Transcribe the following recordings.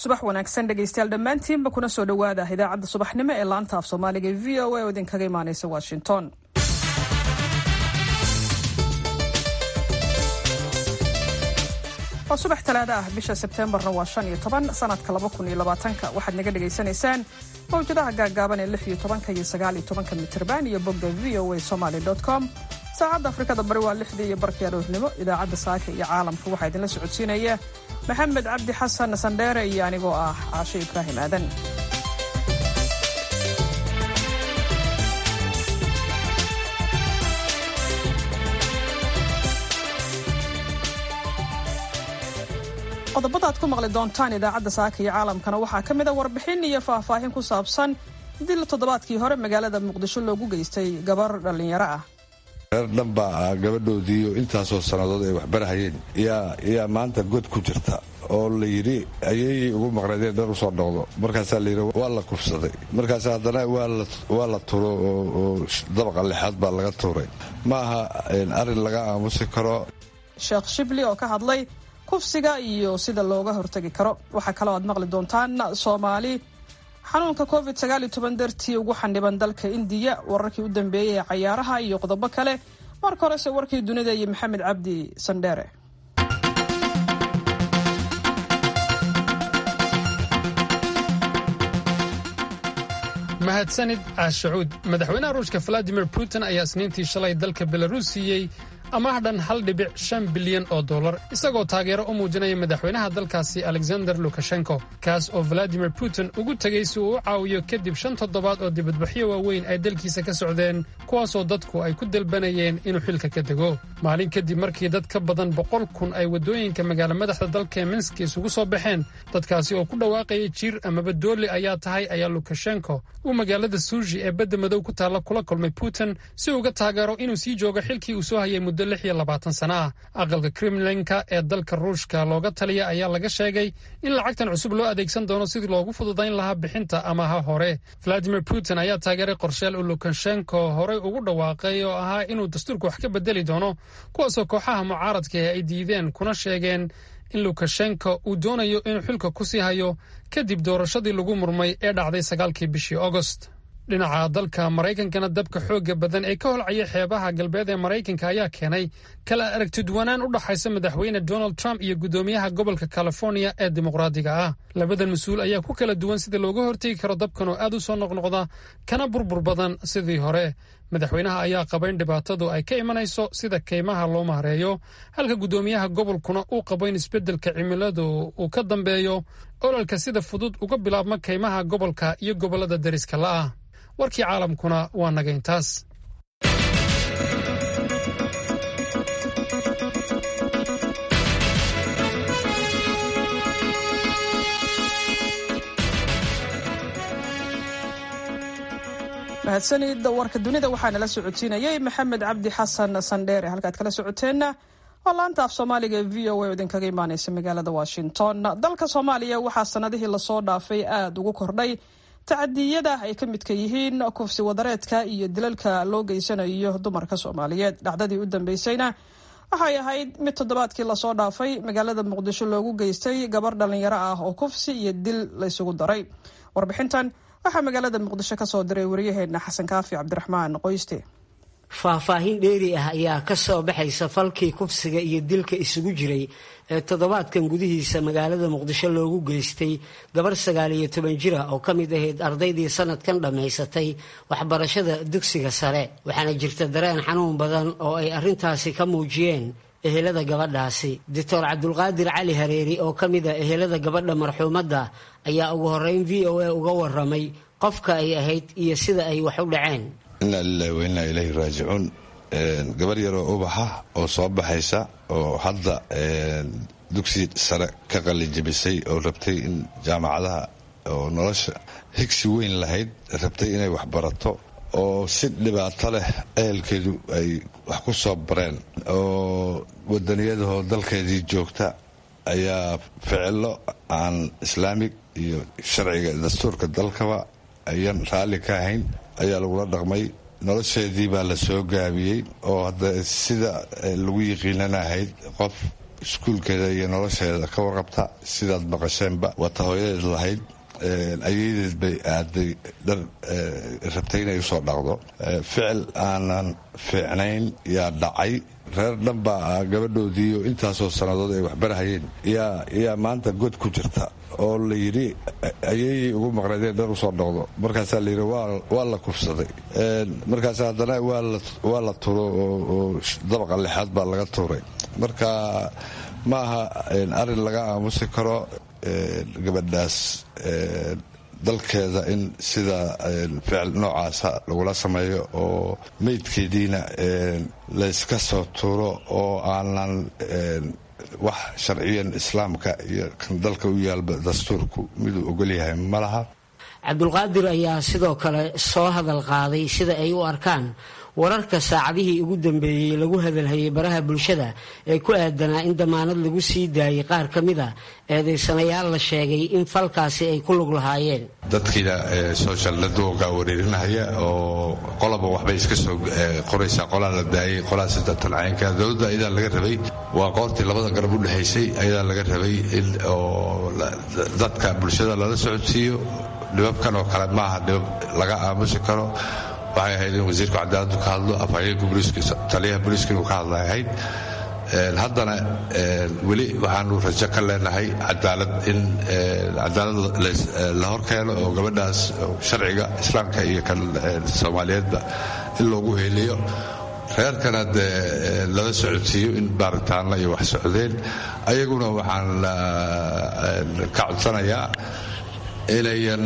subax wanaagsan dhegaystayaal dhammaantiinba kuna soo dhowaada idaacadda subaxnimo ee laanta af soomaaliga e v o a oo idinkaga imaanaysa washington waa subax talaada ah bisha sebteembarna waa shan iyo toban sanadka laba kun iyo labaatanka waxaad naga dhagaysanaysaan mawjadaha gaaggaaban ee lix iyo tobanka iyo sagaal iyo tobanka mitirban iyo bogga v o a somaly com saacadda afrikada bari waa lixdii iyo barkii aroornimo idaacadda saaka iyo caalamka waxaa idinla socodsiinaya maxamed cabdi xasan sandheere iyo anigoo ah caashe ibraahim aadan qodobada aad ku maqli doontaan idaacadda saaka iyo caalamkana waxaa ka mid a warbixin iyo faahfaahin ku saabsan dil toddobaadkii hore magaalada muqdisho loogu geystay gabar dhallinyaro ah reer dhanbaa gabadhoodiiyo intaasoo sannadood ay waxbarahayeen yaa maanta god ku jirta oo la yidhi ayayay ugu maqnaydeen dhan usoo noqdo markaasaa layidhi waa la kufsaday markaas haddana waa la turo oo dabaqa lixaad baa laga tuuray ma aha arrin laga aamusi karo sheekh shibli oo ka hadlay kufsiga iyo sida looga hortagi karo waxaa kaloo aad maqli doontaan soomaali xanuunka covid dartii ugu xaniban dalka indiya wararkii u dambeeyey ee cayaaraha iyo qodobo kale marka horese warkii dunida iyo maxamed cabdi sandheere mahadsanid caashacuud madaxweynaha ruushka valadimir putin ayaa isniintii shalay dalka belaruus siiyey amaah dhan hal dhibic shan bilyan oo dollar isagoo taageero u muujinaya madaxweynaha dalkaasi alexander lukashenko kaas oo valadimir putin ugu tegey si uu u caawiyo kadib shan toddobaad oo dibadbaxyo waaweyn ay dalkiisa ka socdeen kuwaasoo dadku ay ku dalbanayeen inuu xilka ka dego maalin kadib markii dad ka badan boqol kun ay waddooyinka magaala madaxda dalka minski isugu soo baxeen dadkaasi oo ku dhawaaqayay jiir amaba dooli ayaa tahay ayaa lukashenko uu magaalada suuji ee badda madow ku taalla kula kulmay putin si uga taageero inuu sii joogo xilkii uu soo hayay muddo lix iyo labaatan sana ah aqalka kremlinka ee dalka ruushka looga taliya ayaa laga sheegay in lacagtan cusub loo adeegsan doono sidii loogu fududayn lahaa bixinta amaha hore valadimir putin ayaa taageeray qorsheel uu lukashenko horey ugu dhawaaqay oo ahaa inuu dastuurka wax ka bedeli doono kuwaasoo kooxaha mucaaradka ay diideen kuna sheegeen in lukashenko uu doonayo inuu xilka ku sii hayo kadib doorashadii lagu murmay ee dhacday sagaalkii bishii agost dhinaca dalka maraykankana dabka xoogga badan ee ka holcaya xeebaha galbeed ee maraykanka ayaa keenay kala aragtidwanaan u dhaxaysa madaxweyne donald trump iyo guddoomiyaha gobolka california ee dimuqraadiga ah labadan mas-uul ayaa ku kala duwan sida looga hortegi karo dabkan oo aad u soo noqnoqda kana burbur badan sidii hore madaxweynaha ayaa qaba in dhibaatadu ay ka imanayso sida kaymaha loo maareeyo halka guddoomiyaha gobolkuna uu qabo in isbeddelka cimiladu uu ka dambeeyo ololka sida fudud uga bilaabma kaymaha gobolka iyo gobollada deriska la'ah warkii caalamkuna waa naga intaas mahadsanid warka dunida waxaa nala socodsiinayay maxamed cabdi xasan sandheere halkaad kala socoteenna waa laanta af soomaaliga ee v o a oo idinkaga imaaneysa magaalada washington dalka soomaaliya waxaa sanadihii lasoo dhaafay aada ugu kordhay tacadiyada ay ka midka yihiin kufsi wadareedka iyo dilalka loo geysanayo dumarka soomaaliyeed dhacdadii u dambeysayna waxay ahayd mid toddobaadkii lasoo dhaafay magaalada muqdisho loogu geystay gabar dhallinyaro ah oo kufsi iyo dil laysugu daray warbixintan waxaa magaalada muqdisho kasoo diray waryaheena xasan kaafi cabdiraxmaan qoyste faahfaahin dheeri ah ayaa ka soo baxaysa falkii kufsiga iyo dilka isugu jiray ee toddobaadkan gudihiisa magaalada muqdisho loogu geystay gabar sagaal iyo toban jira oo ka mid ahayd ardaydii sanadkan dhammaysatay waxbarashada dugsiga sare waxaana jirta dareen xanuun badan oo ay arrintaasi ka muujiyeen ehelada gabadhaasi doctor cabdulqaadir cali hareeri oo ka mid a ehelada gabadha marxuumadda ayaa ugu horreyn v o a uga waramay qofka ay ahayd iyo sida ay wax u dhaceen inaa lilahi wa innaa ilayhi raajicuun gabar yaroo ubaxa oo soo baxaysa oo hadda dugsi sare ka qalijabisay oo rabtay in jaamacadaha oo nolosha higsi weyn lahayd rabtay inay waxbarato oo si dhibaato leh ehelkeedu ay wax ku soo bareen oo wadaniyadahoo dalkeedii joogta ayaa ficilo aan islaamig iyo sharciga dastuurka dalkaba ayaan raalli ka ahayn ayaa lagula dhaqmay nolosheedii baa la soo gaabiyey oo hadda sida lagu yiqiinanahayd qof iskuulkeeda iyo nolosheeda ka warqabta sidaad maqasheenba wata hooyadeed lahayd ayadeed bay aaday dhar rabtay inay usoo dhaqdo ficil aanan fiicnayn yaa dhacay reer dhan baa gabadhoodiiyo intaasoo sannadood ay waxbarahayeen yaa maanta god ku jirta oo la yidhi ayayay ugu maqnayd in dhar usoo dhaqdo markaasaa la yidhi waa la kufsaday markaas haddana waa la turo oo dabaqa lixaad baa laga tuuray marka ma aha arrin laga aamusi karo gabadhaas dalkeeda in sida ficil noocaasa lagula sameeyo oo meydkeediina layska soo tuuro oo aanan wax sharciyan islaamka iyo kan dalka u yaalba dastuurku miduu ogolyahay ma laha cabdulqaadir ayaa sidoo kale soo hadal qaaday sida ay u arkaan wararka saacadihii ugu dambeeyey lagu hadalhayay baraha bulshada ee ku aadanaa in damaanad lagu sii daayay qaar ka mid a eedaysanayaal la sheegay in falkaasi ay ku lug lahaayeen dadkiina social networka wareerinahaya oo qolaba waxbay iska soo qoraysaa qolaa la daayay qolaa sidatan caynka dowladda ayadaa laga rabay waa qoortii labada garab u dhexaysay ayadaa laga rabay in oo dadka bulshada lala socodsiiyo dhibabkan oo kale maaha dhibab laga aamusi karo waxay ahayd in wasiirku cadaaladu ka hadlo afhayeenka taliyaha booliiska inuu ka hadla ahayd haddana weli waxaanu rajo ka leenahay cadaalad in cadaalad la horkeeno oo gabadhaas sharciga islaamka iyo kan soomaaliyeedba in loogu heliyo reerkana dee lala socodsiiyo in baaritaanna iyo wax socdeen ayaguna waxaan ka codsanayaa inayan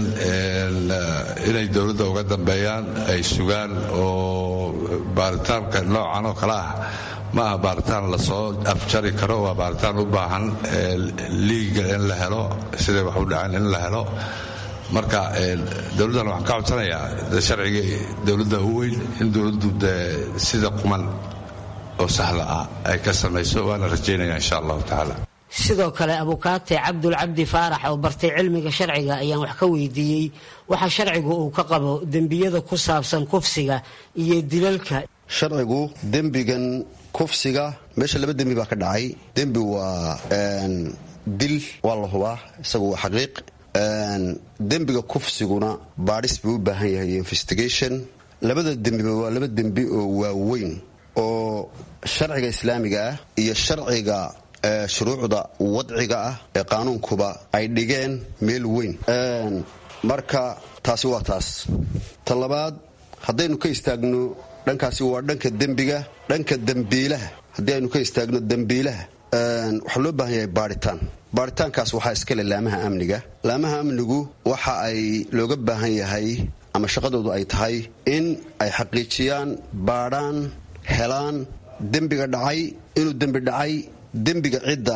inay dowladda uga dambeeyaan ay sugaan oo baaritaanka noocan oo kale ah ma aha baaritaan lasoo afjari karo waa baaritaan u baahan liiga in la helo siday wax u dhaceen in la helo marka dowladdan waxaan ka codsanayaa sharciga dowladda u weyn in dowladdu dee sida quman oo sahla ah ay ka samayso waana rajaynaya insha allahu tacaala sidoo kale abukaate cabdul cabdi faarax oo bartay cilmiga sharciga ayaan wax ka weydiiyey waxa sharcigu uu ka qabo dembiyada ku saabsan kufsiga iyo dilalka sharcigu dembigan kufsiga meesha laba dembi baa ka dhacay dembi waa dil waa la hubaa isagu waa xaqiiq dembiga kufsiguna baadhis buu u baahan yahay investigation labada dembiba waa laba dembi oo waaweyn oo sharciga islaamiga ah iyo sharciga shuruucda wadciga ah ee qaanuunkuba ay dhigeen meel weyn marka taasi waa taas ta labaad haddaynu ka istaagno dhankaasi waa dhanka dembiga dhanka dembiilaha haddii aynu ka istaagno dembiilaha waxaa loo baahan yahay baadhitaan baadhitaankaas waxaa iskale laamaha amniga laamaha amnigu waxa ay looga baahan yahay ama shaqadoodu ay tahay in ay xaqiijiyaan baadhaan helaan dembiga dhacay inuu dembi dhacay dembiga cidda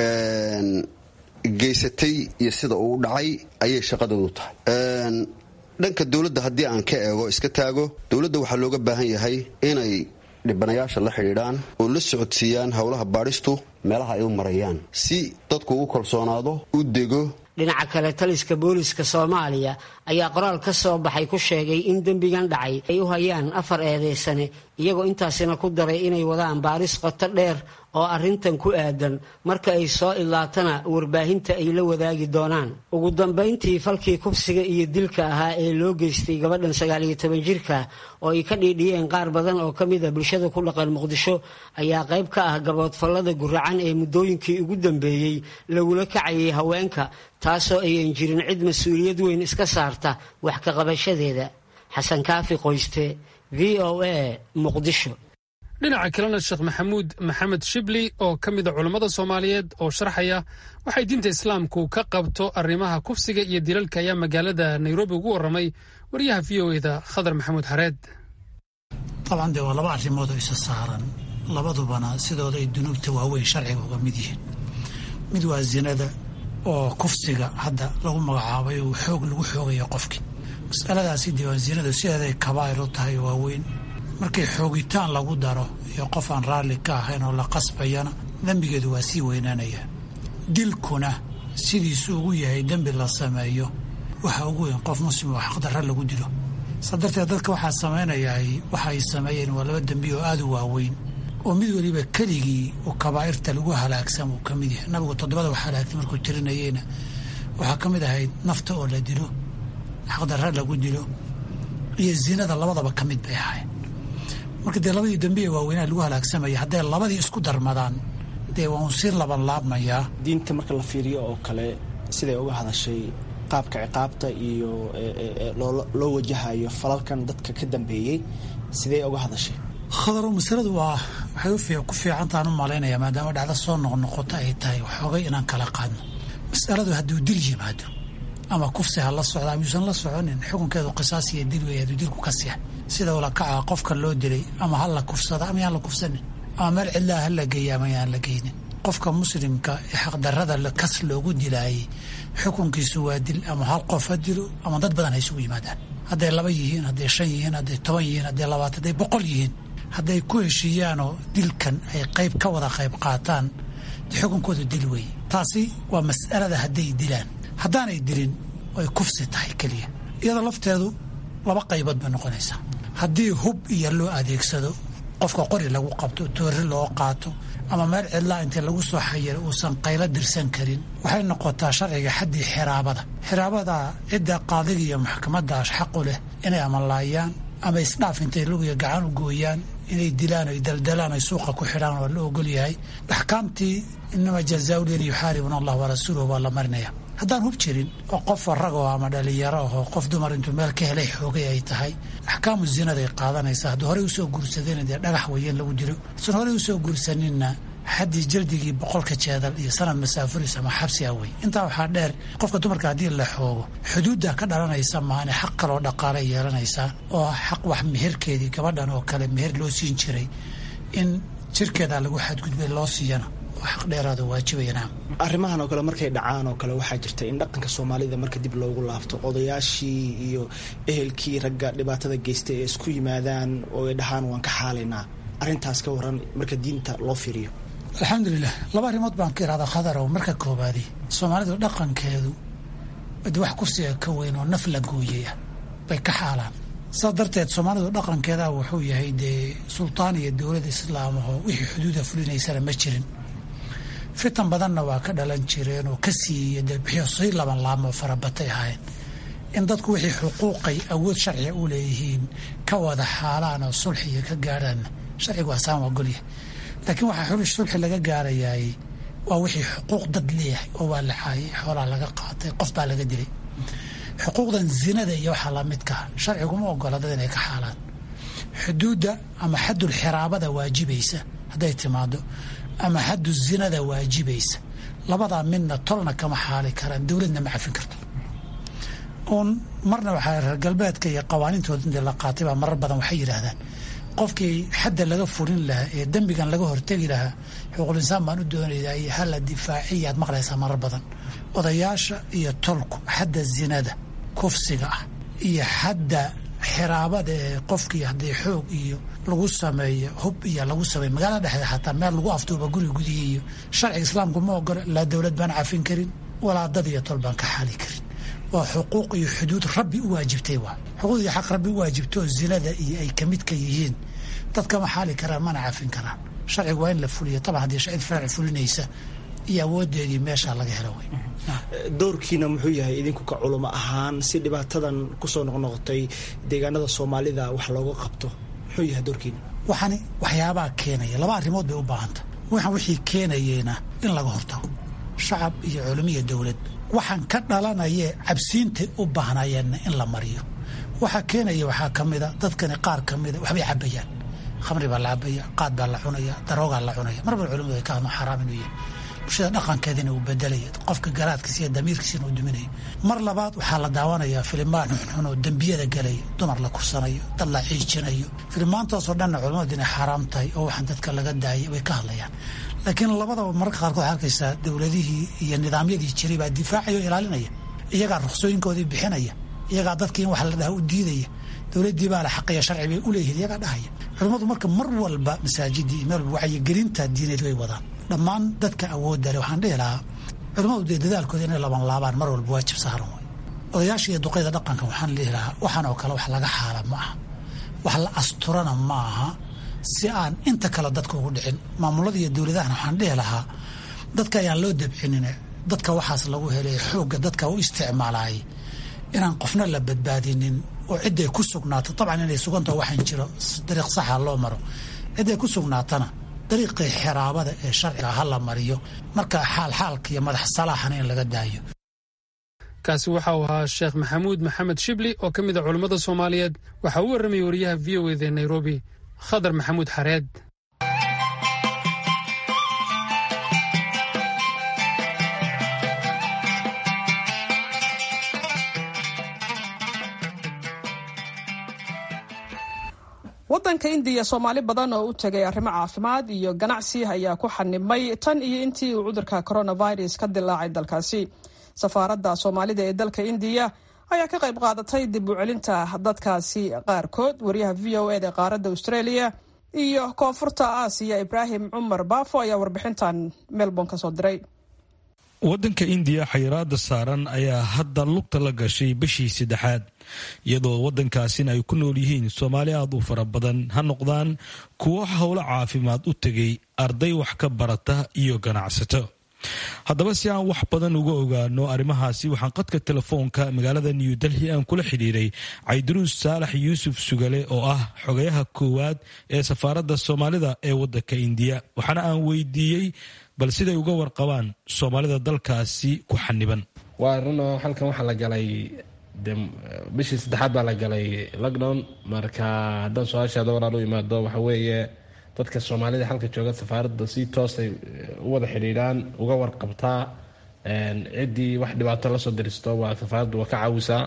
geysatay iyo sida uu dhacay ayay shaqadoodu tahay dhanka dowladda haddii aan ka eego iska taago dowladda waxaa looga baahan yahay inay dhibanayaasha la xidhiidhaan oo la socodsiiyaan howlaha baadhistu meelaha ay u marayaan si dadku ugu kalsoonaado u dego dhinaca kale taliska booliska soomaaliya ayaa qoraal ka soo baxay ku sheegay in dembigan dhacay ay u hayaan afar eedeysane iyagoo intaasina ku daray inay wadaan baaris qoto dheer oo arrintan ku aadan marka ay soo ilaatana warbaahinta ay la wadaagi doonaan ugu dambayntii falkii kufsiga iyo dilka ahaa ee loo geystay gabadhan sagaaliyo toban jirka oo ay ka dhiidhiyeen qaar badan oo ka mid a bulshada ku dhaqan muqdisho ayaa qayb ka ah gaboodfallada guracan ee muddooyinkii ugu dambeeyey lagula kacayay haweenka taasoo ayan jirin cid mas-uuliyad weyn iska saarta wax ka qabashadeeda xasan kaafi qoyste v o a muqdisho dhinaca kalena sheekh maxamuud maxamed shibli oo ka mid a culammada soomaaliyeed oo sharxaya waxay diinta islaamku ka qabto arrimaha kufsiga iyo dilalka ayaa magaalada nairobi ugu warramay wariyaha v o eda khadar maxamuud xareed dabcan dee waa laba arrimood oo isa saaran labadubana sidooda ay dunuubta waaweyn sharciga uga mid yihiin mid waa zinada oo kufsiga hadda lagu magacaabay oo xoog lagu xoogayo qofkii masaladaasi dee waa zinadu sideeday kabaa'ir u tahay waaweyn markii xoogitaan lagu daro iyo qof aan raalli ka ahayn oo la qasbayana dembigeedu waa sii weynaanaya dilkuna sidiisu ugu yahay dembi la sameeyo waxa ugu weyn qof muslim oo xaqdarra lagu dilo saa darteed dadka waxaa samaynayaa waxa ay sameeyeen waa laba dembi oo aada u waaweyn oo mid weliba keligii oo kabaa'irta lagu halaagsan uu ka mid yahay nabigu toddobada wax halaagtay markuu tirinayeyna waxaa ka mid ahayd nafta oo la dilo xaqdarra lagu dilo iyo zinada labadaba ka mid bay ahayd marka dee labadii dambiye waaweynaa lagu halaagsamaya hadday labadii isku darmadaan dee waa un sii laban laabmayaa diinta marka la fiiriyo oo kale siday uga hadashay qaabka ciqaabta iyo loo wajahayo falalkan dadka ka dambeeyey sidee uga hadashay khadaro masaladu waa waxay ku fiicantaan u malaynaya maadaama dhacdo soo noqnoqoto ay tahay waxoogay inaan kala qaadno masaladu hadduu dil yimaado ama kufsi ha la socda ama yuusan la soconin xukunkeedu qisaas iyo dil weeye hadduu dilku ka siya sida ula kaca qofka loo dilay ama ha la kufsada ama yaan la kufsanin ama meel cidlaha ha la geeya ama yaan la geynin qofka muslimka ee xaqdarrada kas loogu dilaayay xukunkiisu waa dil ama hal qof ha dilo ama dad badan ha isugu yimaadaan hadday laba yihiin hadday shan yihiin hadday toban yihiin hadday labaatan hadday boqol yihiin hadday ku heshiiyaanoo dilkan ay qayb ka wada qayb qaataan xukunkoodu dil weeye taasi waa mas'alada hadday dilaan haddaanay dilin ay kufsi tahay keliya iyadoo lafteedu laba qaybood bay noqonaysaa haddii hub iyo loo adeegsado qofka qori lagu qabto toori loo qaato ama meel cidlaa intii lagu soo xayira uusan qaylo dirsan karin waxay noqotaa sharciga xaddii xiraabada xiraabada cidda qaadiga iyo maxkamadaas xaqu leh inay amalaayaan ama isdhaaf intay lugiya gacan u gooyaan inay dilaan oy daldalaan oy suuqa ku xidhaan waa la ogol yahay axkaamtii inama jazaau lin yuxaaribuna allah warasuuluhu baa la marinaya haddaan hub jirin oo qof ragoo ama dhalinyaro ahoo qof dumar intuu meel ka helay xoogay ay tahay axkaamu zinaday qaadanaysaa hadduu horey usoo guursadayna dee dhagax weeye in lagu dilo hasan horey usoo guursaninna xaddii jaldigii boqolka jeedal iyo sanad masaafuris ama xabsi a wey intaa waxaa dheer qofka dumarka haddii la xoogo xuduudda ka dhalanaysa maane xaq kaloo dhaqaalay yeelanaysaa oo xaq wax meherkeedii gabadhan oo kale meher loo siin jiray in jirkeeda lagu xadgudbay loo siiyana xaq dheeraada waajibayana arrimahan oo kale markay dhacaan oo kale waxaa jirta in dhaqanka soomaalida marka dib loogu laabto odayaashii iyo ehelkii ragga dhibaatada geystay ee isku yimaadaan oo ay dhahaan waan ka xaalaynaa arrintaas ka waran marka diinta loo fiiriyo alxamdulilah laba arrimood baan ka irahdaa khadarow marka koobaadi soomaalidu dhaqankeedu d wax kursiga ka weyn oo naf la gooyay ah bay ka xaalaan saas darteed soomaalidu dhaqankeeda wuxuu yahay dee sultaan iyo dowlad islaamahoo wixii xuduuda fulinaysana ma jirin fitan badanna waa ka dhalan jireen oo ka siiya debixiyo sii laban laamoo farabatay ahayn in dadku wixii xuquuqay awood sharciga u leeyihiin ka wada xaalaan oo sulxiga ka gaadhaanna sharcigu asaan waa golyahay laakiin waxaa xuli sulxi laga gaarayaay waa wixii xuquuq dad leeyahay oo waa la caayay xoolaa laga qaatay qof baa laga dilay xuquuqdan zinada iyo waxaa lamidkaa sharciguma ogola dad inay ka xaalaan xuduudda ama xaddul xiraabada waajibaysa hadday timaado ama xaddu zinada waajibaysa labadaa midna tolna kama xaali karaan dowladna ma cafin karto uun marna waxaa reer galbeedka iyo qawaaniintooda intii la qaatay baa marar badan waxay yidhaahdaan qofkii xadda laga furin lahaa ee dembigan laga hortegi lahaa xuquuqul insaan baan u doonayaa iyo hala difaaciya aad maqlaysaa marar badan odayaasha iyo tolku xadda zinada kufsiga ah iyo xadda xiraabada ee qofkii haddii xoog iyo lagu sameeyo hub iyo lagu sameeyo magaalada dhexdeeda xataa meel lagu afduuba guri gudihii iyo sharciga islaamku ma ogola laa dowlad baan cafin karin walaa dad iyo tol baan ka xali karin waa xuquuq iyo xuduud rabbi u waajibtay waa xuquuq iyo xaq rabbi u waajibto oo zinada iyo ay ka midka yihiin dadkama xaali karaan mana cafin karaan sharcigu waa in la fuliyo taban haddii cid farci fulinaysa iyo awoodeedii meeshaa laga helo wey doorkiina muxuu yahay idinku ka culamo ahaan si dhibaatadan kusoo noqnoqotay deegaanada soomaalida wax looga qabto muxuu yahay doorkiina waxaani waxyaabaa keenaya laba arrimood bay u baahanta waxaan wixii keenayeyna in laga hortago shacab iyo culamo iyo dowlad waxaan ka dhalanayee cabsiintay u baahnayeenna in la mariyo waxaa keenaya waxaa ka mida dadkani qaar ka mida waxbay cabayaan khamri baa la cabaya qaad baa la cunaya daroogaa la cunaya mar bal culimadu ay ka hadlo xaraam inuu yahay bulshada dhaqankeedina uu bedelaya qofka garaadkiisa iyo damiirkiisina uu duminaya mar labaad waxaa la daawanayaa filimaan xunxun oo dembiyada galaya dumar la kursanayo dad la ciijinayo filimaantaasoo dhanna culimadu inay xaaraam tahay oo waxaan dadka laga daayay way ka hadlayaan laakiin labadaba mararka qaarkood waxaa arkaysaa dowladihii iyo nidaamyadii jiray baa difaacaya oo ilaalinaya iyagaa ruksooyinkoodii bixinaya iyagaa dadkii in wax la dhaha u diidaya dowladdii baa la xaqaya sharci bay u leeyihiin iyagaa dhahaya culimmadu marka mar walba masaajidii meel wacyigelinta diineed way wadaan dhammaan dadka awoodda leh waxaan dhihi lahaa culimmadu dee dadaalkooda inay laban laabaan mar walba waajib saaran way odayaasha iyo duqayda dhaqanka waxaan dhihi lahaa waxaan oo kale wax laga xaala ma aha wax la asturana ma aha si aan inta kale dadka ugu dhicin maamulada iyo dowladahana waxaan dhihi lahaa dadka ayaan loo dabcinine dadka waxaas lagu helay xoogga dadka u isticmaalayay inaan qofna la badbaadinin oo cidday ku sugnaato dabcan inay sugantaho waxaan jiro dariiq saxa loo maro cidday ku sugnaatana dariiqii xiraabada ee sharciga ha la mariyo marka xaalxaalka iyo madax salaaxana in laga daayo kaasi waxa uu ahaa sheekh maxamuud maxamed shibli oo ka mid a culimmada soomaaliyeed waxaa u warramayay wariyaha v o eda nairobi khadar maxamuud xareed waddanka indiya soomaali badan oo u tegay arrimo caafimaad iyo ganacsi ayaa ku xanibmay tan iyo intii uu cudurka coronavirus ka dilaacay dalkaasi safaaradda soomaalida ee dalka indiya ayaa ka qayb qaadatay dib u celinta dadkaasi qaarkood wariyaha v o eda qaaradda australia iyo koonfurta aasiya ibraahim cumar baafo ayaa warbixintan melbourne ka soo diray waddanka indiya xayiraada saaran ayaa hadda lugta la gashay bishii saddexaad iyadoo waddankaasina ay ku nool yihiin soomaali aad u fara badan ha noqdaan kuwo howlo caafimaad u tegay arday wax ka barata iyo ganacsato haddaba si aan wax badan uga ogaano arrimahaasi waxaan qadka telefoonka magaalada new delhi aan kula xidhiiray cayduruus saalax yuusuf sugale oo ah xogayaha koowaad ee safaaradda soomaalida ee waddanka indiya waxaana aan weydiiyey bal siday uga warqabaan soomaalida dalkaasi ku xaniban waa runoo halkan waxaa la galay de bishii saddexaad baa la galay lockdown marka haddaan su-aashaada walaal u imaado waxa weeye dadka soomaalida halka jooga safaaradda si toosay u wada xidhiidhaan uga warqabtaa ciddii wax dhibaato lasoo diristo waa safaaraddu waa ka caawisaa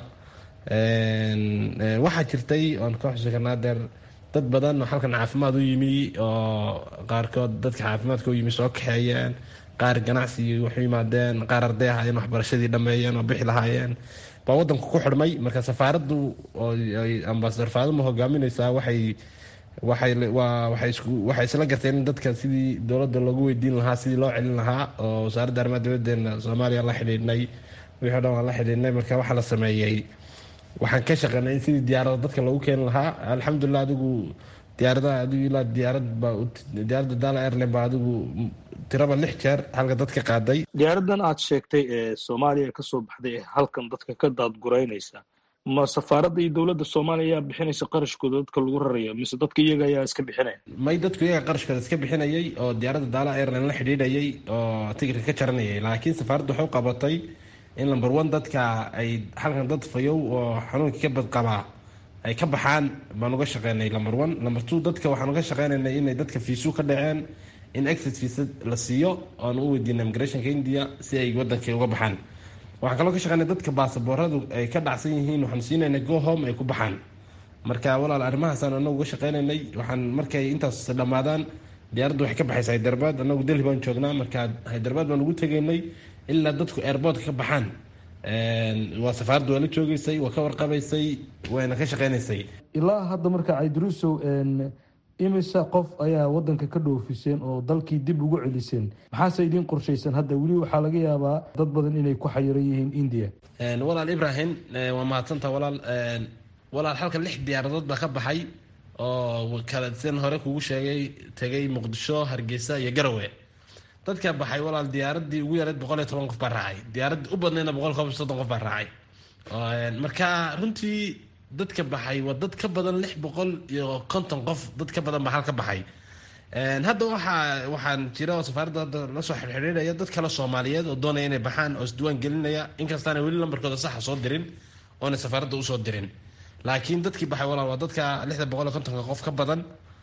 waxaa jirtay oan ka xusi karnaa deer dad badan oo halkan caafimaad u yimi oo qaarkood dadka caafimaadka u yimi soo kaxeeyeen qaar ganacsi waxu yimaadeen qaar arday ahaayeen waxbarashadii dhameeyeen oo bixi lahaayeen baa wadanku ku xidhmay marka safaaraddu ambasador faaduma hogaamineysaa waxay waxay isla garteen in dadka sidii dowladda loogu weydiin lahaa sidii loo celin lahaa oo wasaaradda arrimaha dibadeena soomaaliya la xidhiidhnay wixii o dhan waan la xidhiidhnay marka waxaa la sameeyey waxaan ka shaqeynay in sidii diyaarada dadka loogu keeni lahaa alxamdulilah adigu diyaaradaha adigu ilaa diyaarad baa diyaaradda dala airline baa adigu tiraba lix jeer halka dadka qaaday diyaaradan aad sheegtay ee soomaaliya kasoo baxday ee halkan dadka ka daadguraynaysa ma safaaradda iyo dowladda soomaaliya ayaa bixinaysa qarashkooda dadka lagu rarayo mise dadka iyaga ayaa iska bixinaya may dadku iyaga qarashkooda iska bixinayay oo diyaaradda daala airline la xidhiidhayay oo tigirka ka jaranayay laakiin safaaraddu waxay u qabatay in number one dadka ay halkan dad fayow oo xanuunkii ka badqabaa ay ka baxaan baan uga shaqeynay number one number two dadka waxaan uga shaqeynaynay inay dadka fiisu ka dhaceen in exit fiisa la siiyo oan u weydiina immigrationka india si ay wadankay uga baxaan waxaan kaloo ka shaqeynay dadka baasabooradu ay ka dhacsan yihiin waxaan siinayna go home ay ku baxaan marka walaal arrimahaasaan anagu uga shaqeynaynay waxaan markay intaas dhammaadaan diyaaraddu waxay ka baxaysa hyderabad anagu delhi baan joognaa marka hyderabad baan ugu tegaynay ilaa dadku airboortka ka baxaan waa safaaraddu waa la joogeysay waa ka warqabaysay wayna ka shaqeynaysay ilaa hadda marka caydiruusow imisa qof ayaa wadanka ka dhoofiseen oo dalkii dib ugu celiseen maxaase idiin qorshaysan hadda weli waxaa laga yaabaa dad badan inay ku xayiran yihiin india walaal ibrahim waa mahadsanta walaal walaal halka lix diyaaradood baa ka baxay oo kala sidan hore kugu sheegay tegay muqdisho hargeysa iyo garowe dadka baxay walaal diyaaradii ugu yareed boqol iyo toban qof baa raacay diyaaradii u badnayna boqol kob soddon qof baa raacay marka runtii dadka baxay waa dad ka badan lix boqol iyo konton qof dad ka badan baa hal ka baxay hadda waxaa waxaan jira oo safaaradda hadda lasoo xirxidhiidhaya dad kale soomaaliyeed oo doonaya inay baxaan oo isdiwaan gelinaya inkastaana weli lambarkooda saxa soo dirin oona safaaradda usoo dirin laakiin dadkii baxay walaal waa dadka lixda boqol iyo kontonka qof ka badan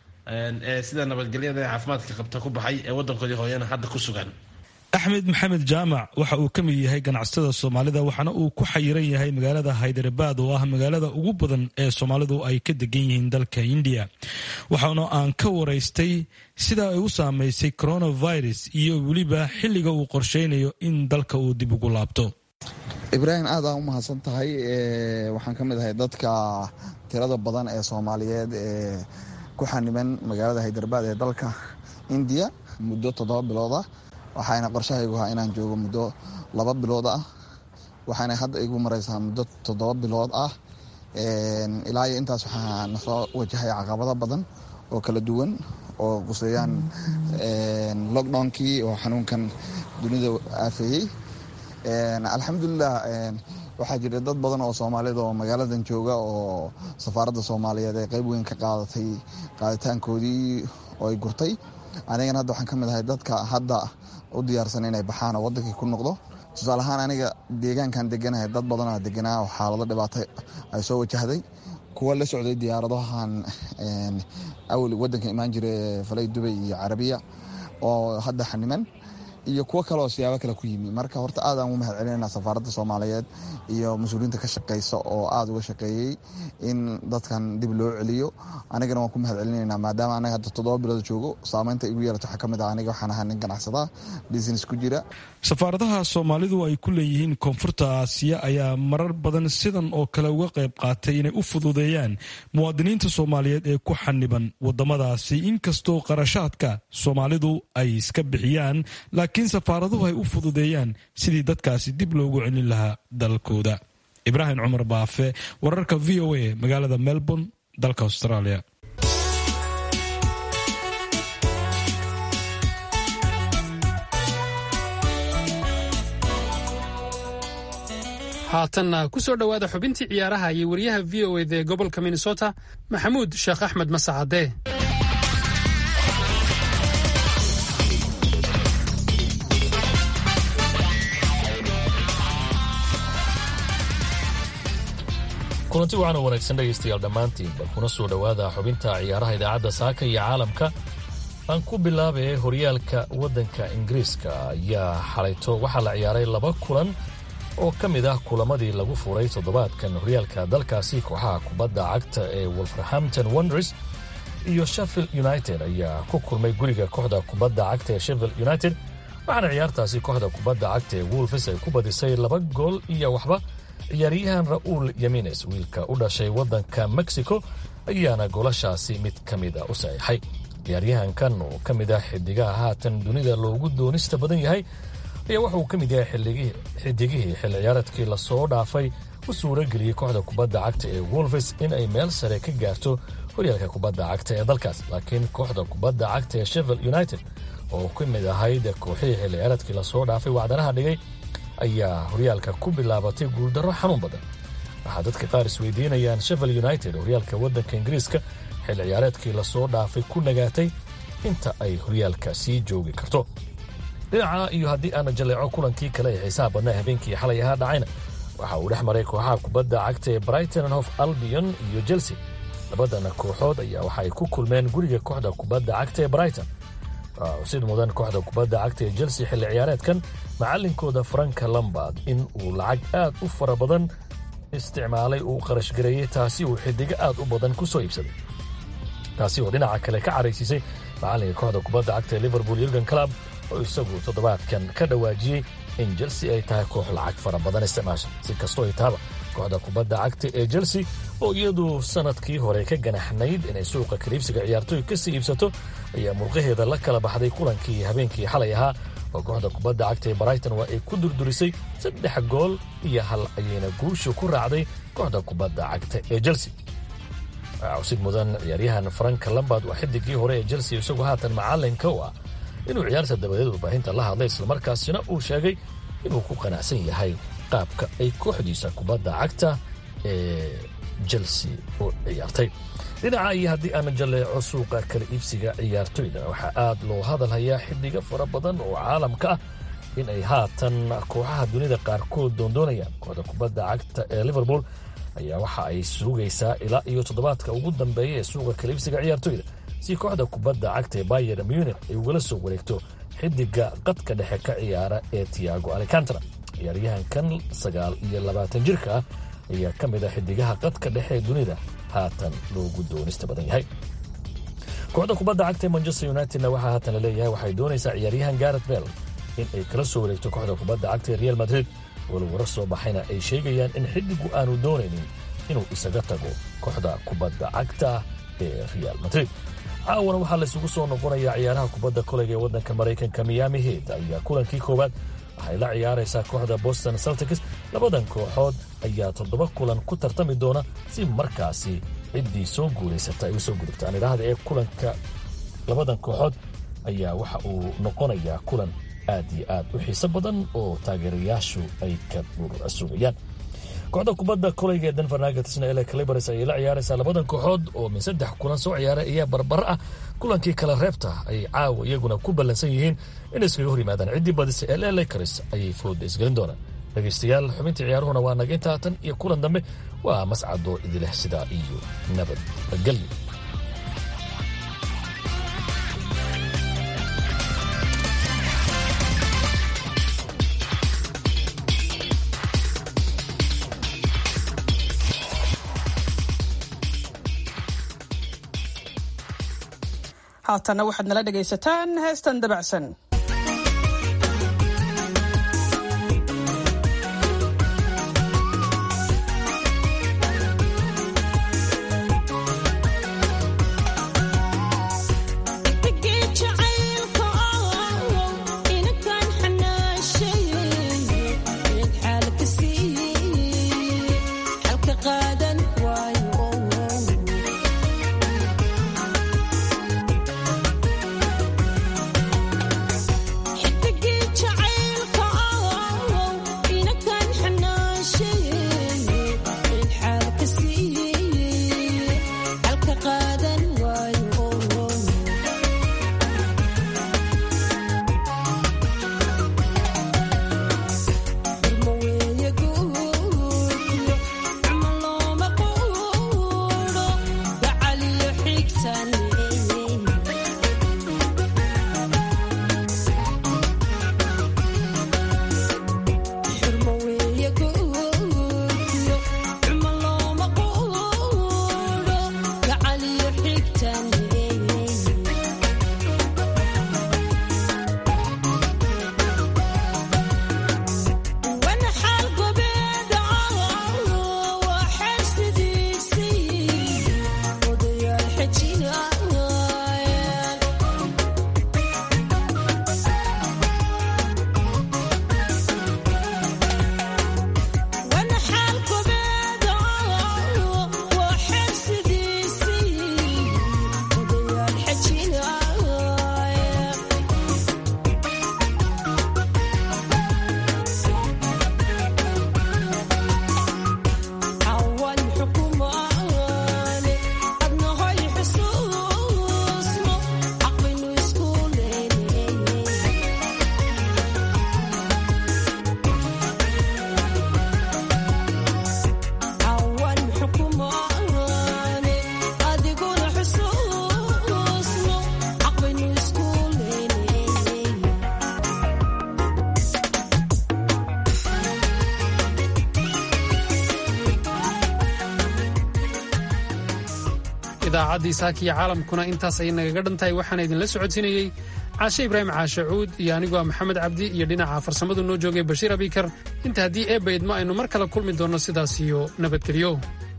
ee sida nabadgelyada ee caafimaadka qabta ku baxay ee wadankoodii hooyana hadda ku sugan axmed maxamed jaamac waxa uu ka mid yahay ganacsatada soomaalida waxaana uu ku xayiran yahay magaalada haydarabad oo ah magaalada ugu badan ee soomaalidu ay ka degan yihiin dalka indiya waxaana aan ka waraystay sida ay u saameysay coronavirus iyo weliba xilliga uu qorsheynayo in dalka uu dib ugu laabto ibraahim aad aa u mahadsan tahay waxaan ka mid ahay dadka tirada badan ee soomaaliyeed ee ku xaniban magaalada haydarabad ee dalka indiya muddo toddoba bilood ah waxayna qorshahaygu ahaa inaan joogo muddo laba bilood ah waxaana hadda igu mareysaa muddo toddoba bilood ah ilaa iyo intaas waxaa nasoo wajahay caqabado badan oo kala duwan oo quseeyaan lockdownkii oo xanuunkan dunida aafeeyey alxamdulilah waxaa jira dad badan oo soomaaliyed oo magaaladan jooga oo safaaradda soomaaliyeed ee qeyb weyn ka qaadatay qaaditaankoodii oo ay gurtay anigana hadda waxaan ka mid ahay dadka hadda u diyaarsan inay baxaan oo wadankii ku noqdo tusaale ahaan aniga deegaankan deganahay dad badanaa deganaa oo xaalado dhibaato ay soo wajahday kuwa la socday diyaaradahan awal wadanka imaan jira falay dubay iyo carabiya oo hadda xaniman iyo kuwo kale oo siyaabo kale ku yimi marka horta aad aan u mahad celinayna safaaradda soomaaliyeed iyo mas-uuliyiinta ka shaqeysa oo aada uga shaqeeyey in dadkan dib loo celiyo anigana waan ku mahad celinaynaa maadaama anaga hadda toddoba bilood joogo saameynta igu yeelato waxaa ka mid ah aniga waxaan ahaa nin ganacsada business ku jira safaaradaha soomaalidu ay ku leeyihiin koonfurta aasiya ayaa marar badan sidan oo kale uga qayb qaatay inay u fududeeyaan muwaadiniinta soomaaliyeed ee ku xaniban wadamadaasi inkastoo qarashaadka soomaalidu ay iska bixiyaan laakiin safaaraduhu ay u fududeeyaan sidii dadkaasi dib loogu celin lahaa dalkooda ibraahim cumar baafe wararka v o a magaalada melbourne dalka australia haatanna ku soo dhowaada xubintii ciyaaraha iyo wariyaha v o eda ee gobolka minnesota maxamuud sheekh axmed masacade kulanti waxaana wanaagsan dhegaystayaal dhammaantiinba kuna soo dhowaada xubinta ciyaaraha idaacadda saaka iyo caalamka aan ku bilaabay horyaalka waddanka ingiriiska ayaa xalayto waxaa la ciyaaray laba kulan oo ka mid ah kulamadii lagu furay toddobaadkan horyaalka dalkaasi kooxaha kubadda cagta ee wolverhampton wonders iyo sheffield united ayaa ku kulmay guriga kooxda kubadda cagta ee sheffield united waxaana ciyaartaasi kooxda kubadda cagta ee wolfes ay ku badisay laba gool iyo waxba ciyaaryahan ra'uul yamines wiilka u dhashay waddanka mexico ayaana goolashaasi mid ka mid a u saxiixay ciyaaryahankan oo ka mid ah xidigaha haatan dunida loogu doonista badan yahay ayaa wuxuu ka mid yahay xidigihii xilli ciyaareedkii lasoo dhaafay u suura geliyey kooxda kubadda cagta ee wolfes in ay meel sare ka gaarto horyaalka kubadda cagta ee dalkaas laakiin kooxda kubadda cagta ee sheffield united oo ka mid ahayd kooxihii xilli ciyaareedkii lasoo dhaafay wacdanaha dhigay ayaa horyaalka ku bilaabatay guuldarro xanuun badan waxaa dadka qaar isweydiinayaan sheffield united horyaalka waddanka ingiriiska xilli ciyaareedkii lasoo dhaafay ku nagaatay inta ay horyaalka sii joogi karto dhinaca iyo haddii aana jaleeco kulankii kale ee xiisaha badnaa habeenkii xalay ahaa dhacayna waxa uu dhex maray kooxaha kubadda cagta ee brighton hof albion iyo chelsea labadana kooxood ayaa waxa ay ku kulmeen guriga kooxda kubadda cagta ee brighton sid mudan kooxda kubadda cagta ee chelsea xilli ciyaareedkan macallinkooda franka lambard in uu lacag aad u fara badan isticmaalay uu qarashgareeyey taasi uu xidigo aad u badan ku soo iibsaday taasi oo dhinaca kale ka caraysiisay macallinka kooxda kubadda cagta ee liverpool yurgen club oo isagu toddobaadkan ka dhawaajiyey in chelsea ay tahay koox lacag fara badan isticmaasha si kastoo ay tahaba kooxda kubadda cagta ee chelsea oo iyadu sanadkii hore ka ganaxnayd inay suuqa kaliibsiga ciyaartooy ka sii iibsato ayaa murqaheeda la kala baxday kulankii habeenkii xalay ahaa oo kooxda kubadda cagta ee brighton waa ay ku durdurisay saddex gool iyo hal ayayna guusha ku raacday kooxda kubadda cagta ee chelsea cawsid mudan ciyaaryahan frank lambard waa xidigii hore ee chelsea isagoo haatan macallinka u ah inuu ciyaarta dabadeed warbaahinta la hadlay islamarkaasina uu sheegay inuu ku qanacsan yahay qaabka ay kooxdiisa kubadda cagta ee chelsea u ciyaartay dhinaca iyo haddii aana jaleeco suuqa kala iibsiga ciyaartoyda waxaa aad loo hadalhayaa xiddiga fara badan oo caalamka ah in ay haatan kooxaha dunida qaarkood doondoonayaan kooxda kubadda cagta ee liverpool ayaa waxa ay sugaysaa ilaa iyo toddobaadka ugu dambeeya ee suuqa kala iibsiga ciyaartoyda si kooxda kubadda cagta ee bayer munich ay ugala soo wareegto xidiga qadka dhexe ka ciyaara ee tiago alicantara ciyaaryahankan sagaal iyo labaatan jirka ah ayaa ka mid ah xidigaha qadka dhexe ee dunida haatan loogu doonista badan yahay kooxda kubadda cagta ee manchester unitedna waxaa haatan laleeyahay waxay doonaysaa ciyaaryahan garet bell in ay kala soo wareegto kooxda kubadda cagta ee real madrid walow warar soo baxayna ay sheegayaan in xidigu aanu doonaynin inuu isaga tago kooxda kubadda cagta ee real madrid caawana waxaa laysugu soo noqonayaa ciyaaraha kubadda koleyga ee waddanka maraykanka miami head ayaa kulankii koowaad waxay la ciyaaraysaa kooxda boston celtics labadan kooxood ayaa toddoba kulan ku tartami doona si markaasi ciddii soo guulaysata ay u soo gudubtaan idhaahda ee kulanka labadan kooxood ayaa waxa uu noqonayaa kulan aad iyo aad u xiiso badan oo taageerayaashu ay ka dhurasuugayaan kooxda kubadda kolayga ee denver nuggetsna ele calibars ayay la ciyaaraysaa labadan kooxood oo min saddex kulan soo ciyaaray ayaa barbar ah kulankii kale reebta ay caawa iyaguna ku ballansan yihiin inay iskaga hor yimaadaan ciddii badisa ee le lakers ayay fooda isgelin doonaan dhegaystayaal xubintii ciyaaruhuna waa naga intaa tan iyo kulan dambe waa mascadoo idileh sidaa iyo nabadgelyo haatanna waxaad nala dhegaysataan heestan dabacsan idaacaddii saakiya caalamkuna intaas ayay nagaga dhan tahay waxaana idinla socodsiinayey caashe ibraahim caashe cuud iyo anigoo ah maxamed cabdi iyo dhinaca farsamadu noo joogay bashiir abikar inta haddii eebba idmo aynu mar kale kulmi doonno sidaas iyo nabadgelyo